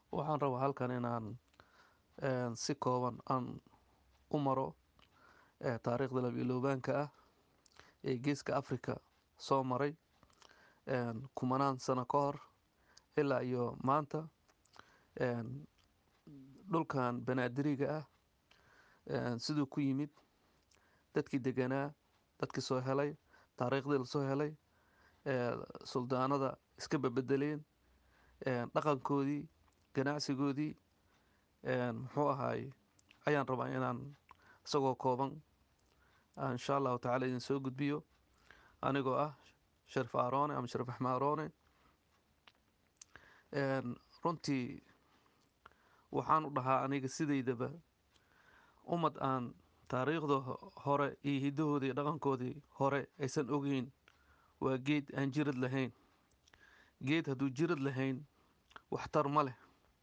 waxaan rabaa halkan inaan si kooban aan u maro taariikhda labiloobaanka ah ee geeska africa soo maray kumanaan sano ka hor ilaa iyo maanta dhulkan banaadiriga ah siduu ku yimid dadkii deganaa dadkii soo helay taariikhdii lasoo helay suldaanada iska babedeleen dhaqankoodii ganacsigoodii muxuu ahaay ayaan rabaa inaan isagoo kooban insha allahu tacala idin soo gudbiyo anigoo ah sharif aarone ama sharif axmed aarone runtii waxaan u dhahaa aniga sidaydaba ummad aan taariikhda hore iyo hiddahoodii iyo dhaqankoodii hore aysan ogeyn waa geed aan jirad lahayn geed hadduu jirad lahayn waxtar ma leh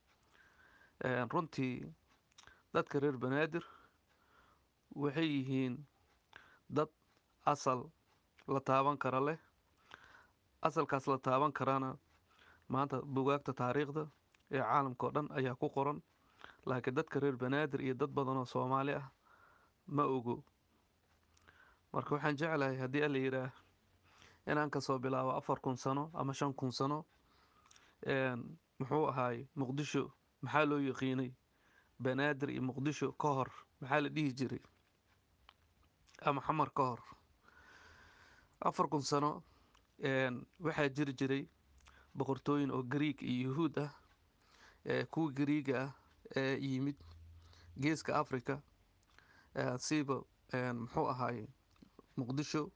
runtii dadka reer banaadir waxay yihiin dad asal la taaban kara leh asalkaas la taaban karana maanta bugaagta taariikhda ee caalamka oo dhan ayaa ku qoran laakiin dadka reer banaadir iyo dad badan oo soomaali ah ma ogo marka waxaan jeclahay haddii alla yidhaah inaan kasoo bilaabo afar kun sano ama shan kun sano muxuu ahaay muqdisho maxaa loo yaqiinay banaadir iyo muqdisho ka hor maxaa la dhihi jiray ama xamar ka hor afar kun sano waxaa jiri jiray boqortooyin oo gariig iyo yuhuud ah kuwa gariiga ah ee yimid geeska africa siiba muxuu ahaay muqdisho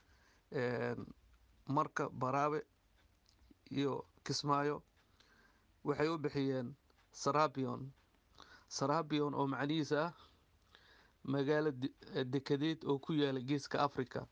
marka baraabe iyo kismaayo waxay u bixiyeen sarabion sarabion oo macnihiisa ah magaalo dekadeed oo ku yaala geeska africa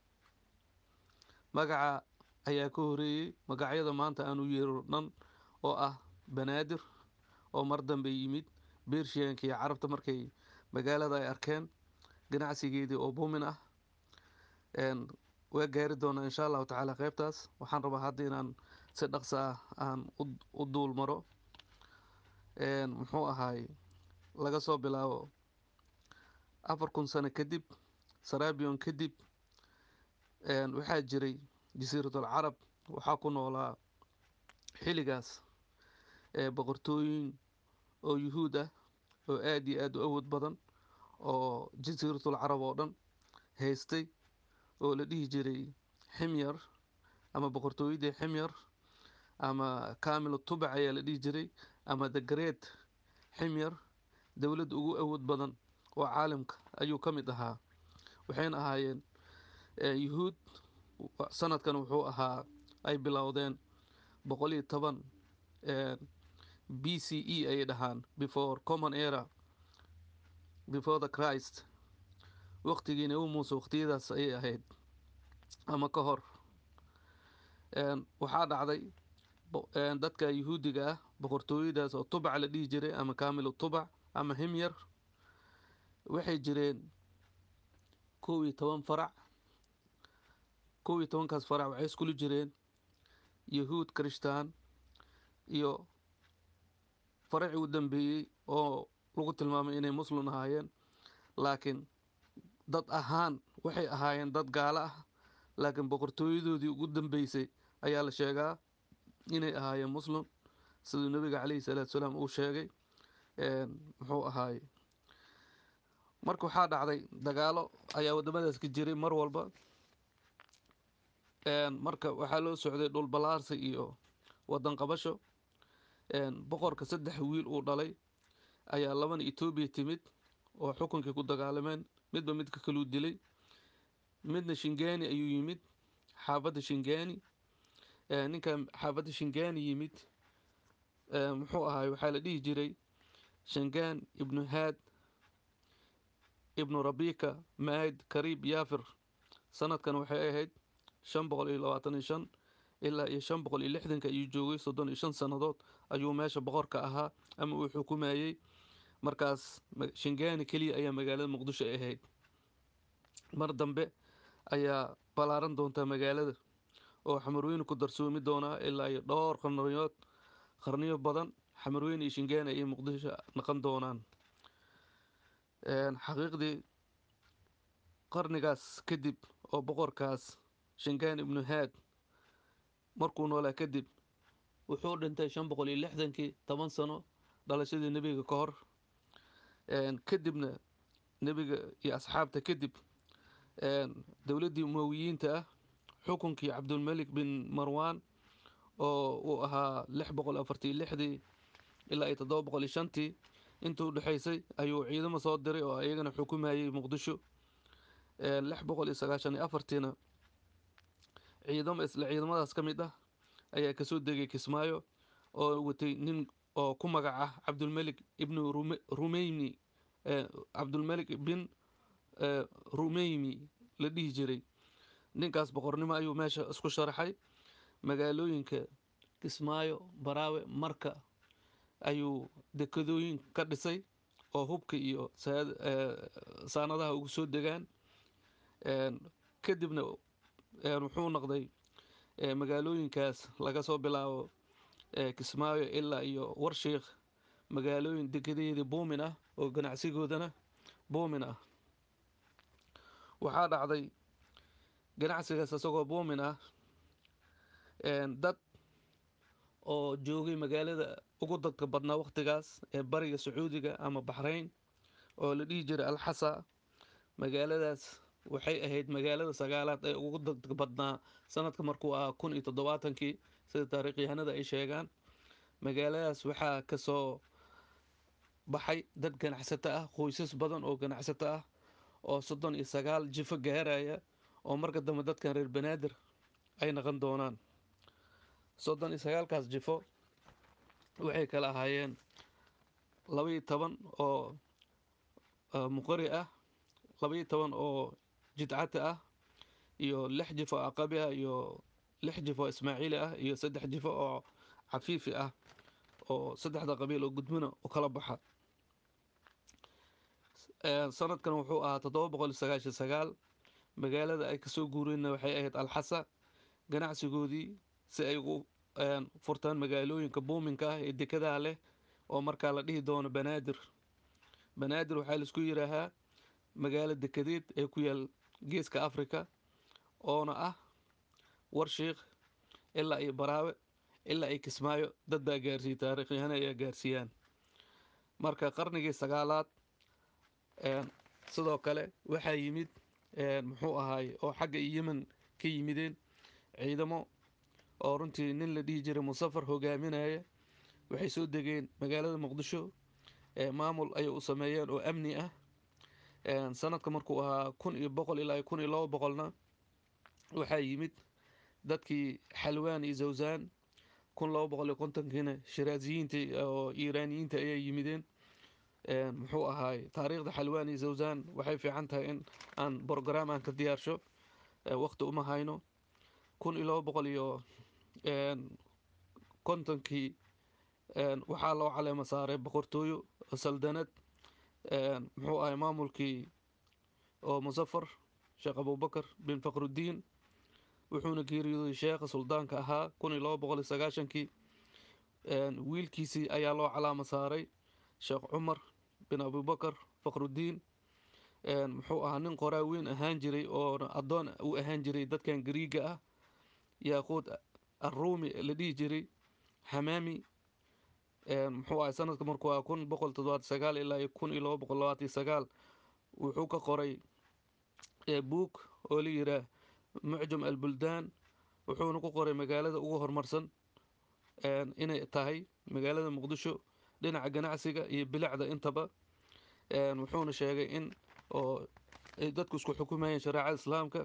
magaca ayaa ka horeeyey magacyada maanta aanu yeero dhan oo ah banaadir oo mar dambe yimid bershiyanka iyo carabta markay magaalada ay arkeen ganacsigeedii oo buumin ah waa gaari doonaa insha allahu tacaala qeybtaas waxaan rabaa hadda inaan si dhaqso ah aan u duul maro muxuu ahaay laga soo bilaabo afar kun sano kadib sarabion kadib waxaa jiray jasiiratul carab waxaa ku noolaa xilligaas boqortooyin oo yuhuud ah oo aada iyo aada u awood badan oo jasiiratul carab oo dhan haystay oo la dhihi jiray ximyar ama boqortooyadii ximyar ama kamil tubac ayaa la dhihi jiray ama the great ximyar dowladda ugu awood badan oo caalamka ayuu ka mid ahaa waxayna ahaayeen yuhuud sanadkan wuxuu ahaa ay bilowdeen boqol iyo toban b c e ayay dhahaan before common era before the christ waqtigii nebi muuse waqtiyadaas ayay ahayd ama ka hor waxaa dhacday dadka yuhuudiga ah boqortooyadaas oo tubac la dhihi jiray ama kamilu tubac ama himyar waxay jireen kow iyo toban farac kow iyo tobankaas farac waxay iskula jireen yahuud krishtaan iyo faracii u dambeeyey oo lagu tilmaamay inay muslim ahaayeen laakiin dad ahaan waxay ahaayeen dad gaalo ah laakiin boqortooyadoodii ugu dambeysay ayaa la sheegaa inay ahaayeen muslim siduu nebiga caleyhi salaatu salaam uu sheegay muxuu ahaay marka waxaa dhacday dagaalo ayaa wadamadaas ka jiray mar walba marka waxaa loo socday dhul balaarsi iyo wadan qabasho boqorka saddex wiil uu dhalay ayaa labana etoobiya timid oo xukunkii ku dagaalameen midba midka kaluu dilay midna shingani ayuu yimid xaafadda shingani ninka xaafadda shingani yimid muxuu ahaay waxaa la dhihi jiray shangan ibnu haad ibnu rabika maad kariib yaafir sanadkan waxay ahayd shan boqol iyo labaatan iyo shan ilaa iyo shan boqol iyo lixdanka ayuu joogay soddon iyo shan sannadood ayuu meesha boqorka ahaa ama uu xukumayey markaas shingani keliya ayaa magaalada muqdisho ay ahayd mar dambe ayaa ballaaran doontaa magaalada oo xamarweyne ku darsoomi doonaa ilaa iyo dhowr qarniyood qarniyo badan xamarweyne iyo shingaane iyo muqdisho naqon doonaan xaqiiqdii qarnigaas kadib oo boqorkaas shingaan ibnu haad markuu noolaa kadib wuxuu dhintay shan boqol iyo lixdankii toban sano dhalashadii nebiga ka hor kadibna nebiga iyo asxaabta kadib dowladdii umowiyiinta ah xukunkii cabdulmelik bin marwan oo uu ahaa lix boqol afartii lixdii ilaa iyo toddoba boqol iyo shantii intii u dhexaysay ayuu ciidamo soo diray oo iyagana xukumayay muqdisho lix boqol iyo sagaashan iyo afartiina ciidamo isla ciidamadaas ka mid ah ayaa kasoo degay kismaayo oo watay nin oo ku magac ah cabdulmelik ibnu rumeyni cabdulmelik bin rumeymi la dhihi jiray ninkaas boqornimo ayuu meesha isku sharaxay magaalooyinka kismaayo baraawe marka ayuu dekadooyin ka dhisay oo hubka iyo saanadaha ugu soo degaan kadibna wuxuu noqday magaalooyinkaas laga soo bilaabo kismaayo ilaa iyo warshiikh magaalooyin degadeedii buumin ah oo ganacsigoodana buumin ah waxaa dhacday ganacsigaas isagoo buumin ah dad oo joogay magaalada ugu dadka badnaa wakhtigaas ee bariga sacuudiga ama baxrayn oo la dhihi jiray alxasa magaaladaas waxay ahayd magaalada sagaalaad ee ugu dadka badnaa sanadka markuu ahaa kun iyo toddobaatankii sida taariikhyahanada ay sheegaan magaaladaas waxaa kasoo baxay dad ganacsato ah qoysas badan oo ganacsato ah oo soddon iyo sagaal jifo gaaraya oo marka dambe dadkan reer banaadir ay naqon doonaan soddon iyo sagaalkaas jifo waxay kala ahaayeen labaiyo toban oo muqari ah labaiyo toban oo jidcata ah iyo lix jifo aqabi ah iyo lix jifo ismaaciili ah iyo saddex jifo oo cafiifi ah oo saddexda qabiil oo gudmina u kala baxa sanadkan wuxuu ahaa toddoba boqol iyo sagaashan sagaal magaalada ay kasoo guureenna waxay ahayd alxasa ganacsigoodii si ay ugu furtaan magaalooyinka buuminka ah ee dekadaha leh oo markaa la dhihi doono banaadir banaadir waxaa laisku yidhaahaa magaalo dekedeed ee ku yaal geeska africa oona ah warshiikh ilaa iyo baraawe ilaa ay kismaayo dad baa gaarsiiyey taariikhyahana ayaa gaarsiiyaan marka qarnigii sagaalaad sidoo kale waxaa yimid muxuu ahaay oo xagga yemen ka yimideen ciidamo oo runtii nin la dhihi jiray musafar hogaaminaya waxay soo degeen magaalada muqdisho maamul ayay u sameeyeen oo amni ah sanadka markuu ahaa kun iyo boqol ilaa kun iyo laba boqolna waxaa yimid dadkii xalwaan iyo zawsaan kun laba boqol iyo kontonkiina shiraaziyiinta oo iiraaniyiinta ayaa yimideen muxuu ahaay taariikhda xalwaan iyo zawsaan waxay fiican tahay in aan brograam aan ka diyaarsho waqti uma hayno kun iyo laba boqol iyo kontonkii waxaa loo caleema saaray boqortooyo saldanad muxuu ahay maamulkii oo musafar sheekh abubakar bin faqruddiin wuxuuna geeriyooday sheekha suldaanka ahaa kun iyo laba boqol iyo sagaashankii wiilkiisii ayaa loo calaama saaray sheekh cumar bin abubakar faqruddiin muxuu ahaa nin qoraa weyn ahaan jiray oona addoon u ahaan jiray dadkan gariiga ah yaaquud arruumi la dhihi jiray xamaami muxuu ahay sanadka markuu ahaa kun boqol toddobaati sagaal ilaa iyo kun iyo laba boqol labaatan sagaal wuxuu ka qoray buug oo la yidhaah mucjam albuldaan wuxuuna ku qoray magaalada ugu horumarsan inay tahay magaalada muqdisho dhinaca ganacsiga iyo bilicda intaba wuxuuna sheegay in oo ay dadku isku xukumayeen shareecada islaamka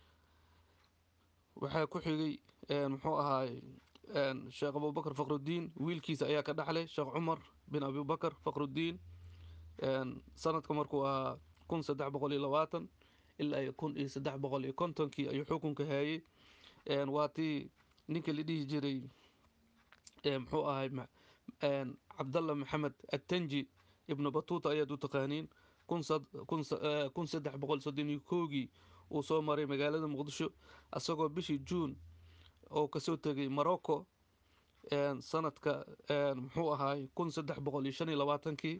waxaa ku xigay muxuu ahaay sheekh abubakar faqruddiin wiilkiisa ayaa ka dhaxlay sheekh cumar bin abubakar faqruddiin sanadka markuu ahaa kun saddex boqol iyo labaatan ilaa iyo kun iyo saddex boqol iyo kontonkii ayuu xukunka haayey waa tii ninka la dhihi jiray muxuu ahay cabdalla maxamed attanji ibnu batuuta ayaad u taqaaniin kun saddex boqol soddon iyo koogii uu soo maray magaalada muqdisho isagoo bishii juun oo kasoo tegay morocco sanadka muxuu ahaay kun saddex boqol iyo shan iyo labaatankii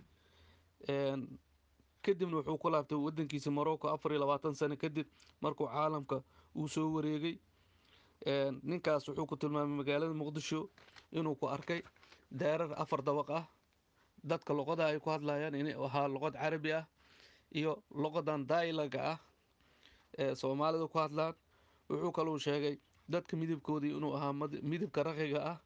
kadibna wuxuu ku laabtay wadankiisa morocco afar iyo labaatan sano kadib markuu caalamka uu soo wareegay ninkaas wuxuu ku tilmaamay magaalada muqdisho inuu ku arkay daarar afar dabaq ah dadka luqada ay ku hadlayaan inay ahaa luqad carabi ah iyo luqadan dailaga ah ee soomaalida ku hadlaan wuxuu kaluu sheegay dadka midabkoodii inuu ahaa midabka raqiga ah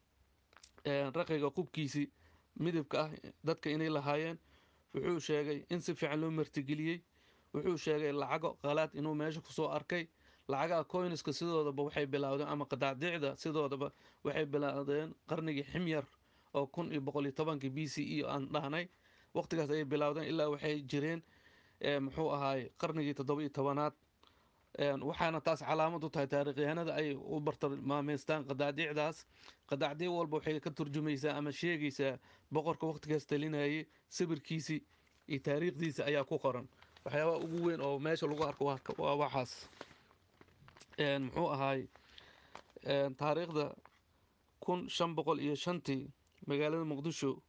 raqiga qubkiisii midabka ah dadka inay lahaayeen wuxuu sheegay in si fiican loo martigeliyey wuxuu sheegay lacago qalaad inuu meesha kusoo arkay lacagaha coyniska sidoodaba waxay bilaawdeen ama qadaacdicda sidoodaba waxay bilaawdeen qarnigii ximyar oo kun iyo boqol iyo tobankii b c e aan dhahnay waqtigaas ayay bilaawdeen ilaa waxay jireen muxuu ahaay qarnigii toddoba iyo tobanaad waxaana taas calaamad u tahay taarikhyahanada ay u bartilmaameystaan qadaacdicdaas qadaacdic walba waxay ka turjumaysaa ama sheegaysaa boqorka waqtigaas talinayay sawirkiisii iyo taariikhdiisa ayaa ku qoran waxyaabaha ugu weyn oo meesha lagu arko waa waxaas muxuu ahaay taariikhda kun shan boqol iyo shantii magaalada muqdisho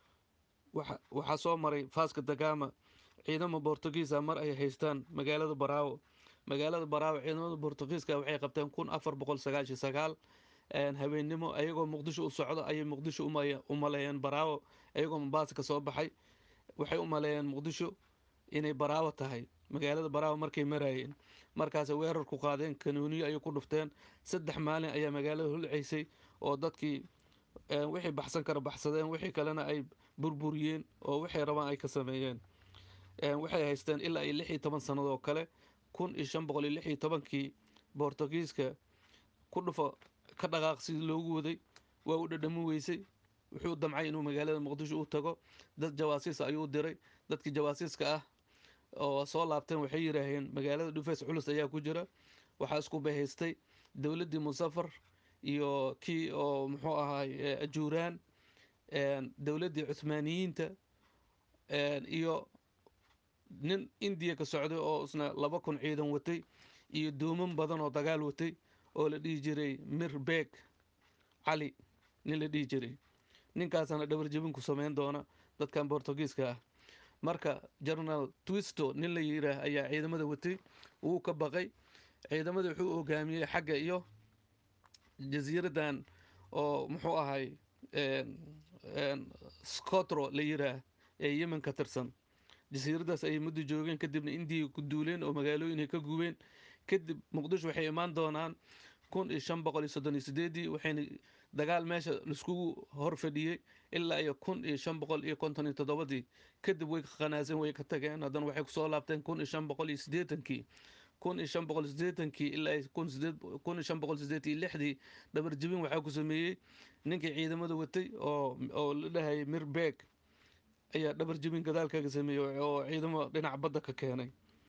waxaa soo maray faaska dagama ciidamo bortugiisa mar ay haystaan magaalada baraawo magaalada baraawo ciidamada bortugiiska waxay qabteen kun afar boqol sagaashiyo sagaal habeennimo ayagoo muqdisho u socdo ayay muqdisho u maleeyeen baraawo ayagoo mombaasa ka soo baxay waxay u maleeyeen muqdisho inay baraawo tahay magaalada baraawo markay maraayeen markaasay weerar ku qaadeen kanuuniyo ayay ku dhufteen saddex maalin ayaa magaalada hulceysay oo dadkii wixii baxsan kara baxsadeen wixii kalena ay burburiyeen oo waxay rabaan ay ka sameeyeen waxay haysteen ilaa iyo lix iyo toban sanadoo kale kun iyo shan boqol iyo lix iyo tobankii bortugiiska ku dhufo ka dhaqaaq sidii loogu waday waa u dhadhami weysay wuxuu damcay inuu magaalada muqdisho u tago dad jawaasiis ayuu diray dadkii jawaasiiska ah oo soo laabteen waxay yidhaaheen magaalada dhufeys culus ayaa ku jira waxaa isku bahaystay dowladdii musafar iyo kii oo muxuu ahaay ajuuraan dowladdii cuhmaaniyiinta iyo nin indiya ka socday oo isna laba kun ciidan watay iyo dooman badan oo dagaal watay oo la dhihi jiray mir beeg cali nin la dhihi jiray ninkaasana dhabarjebin ku sameyn doona dadkan bortugiiska ah marka general twisto nin la yiraah ayaa ciidamada watay wuu ka baqay ciidamada wuxuu hogaamiyey xagga iyo jasiiradan oo muxuu ahay scotro la yiraah ee yemen ka tirsan jasiiradaas ayay muddo joogeen kadibna indiya ku duuleen oo magaalooyin ay ka gubeen kadib muqdisho waxay imaan doonaan kun iyo shan boqol iyo soddon iyo sideedii waxayna dagaal meesha laiskugu hor fadhiyey ilaa iyo kun iyo shan boqol iyo konton iyo toddobadii kadib way qanaaseen way ka tageen haddana waxay kusoo laabteen kun iyo shan boqol iyo siddeetankii kun iyo shan boqol siddeetankii ilaa kun sideed kun iyo shan boqol siddeed iyo lixdii dhabar jebin waxaa ku sameeyey ninkii ciidamada watay oo oo la dhahayay mir beeg ayaa dhabar jebin gadaalkaga sameeyey oo ciidamo dhinaca badda ka keenay